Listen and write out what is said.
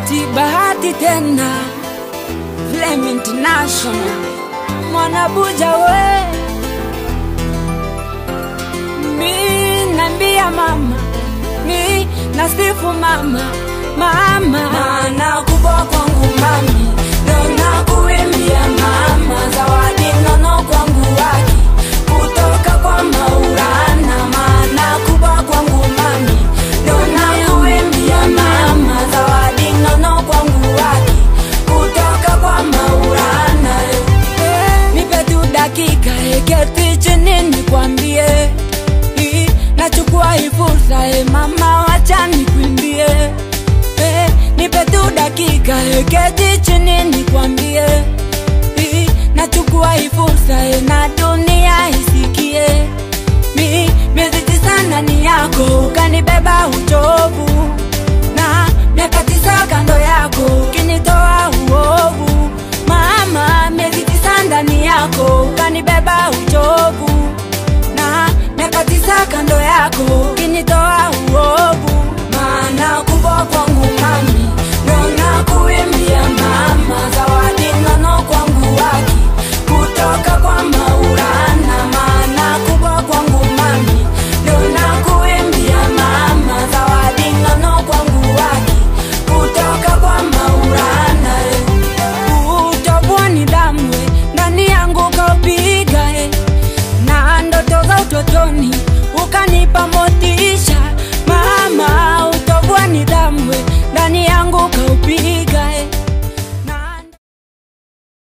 bahati bahati tena Flame International mwanabuja we mi nambia mama mi nasifu mama mama maana kubwa kwangu mami ndo nakuimbia mama zawadi nono kwangu waki kutoka kwa maulana maana kubwa kwangu mami ndo nakuimbia mama zawadi nono kwangu waki kutoka kwa maulana eh, nipe tu dakika eketi chini nikwambie Hii, nachukua hii fursa e mama wacha nikuimbie eh, nipe tu dakika eketi chini nikwambie Hii, nachukua hii fursa e na dunia isikie mi miezi tisa ndani yako ukanibeba uchovu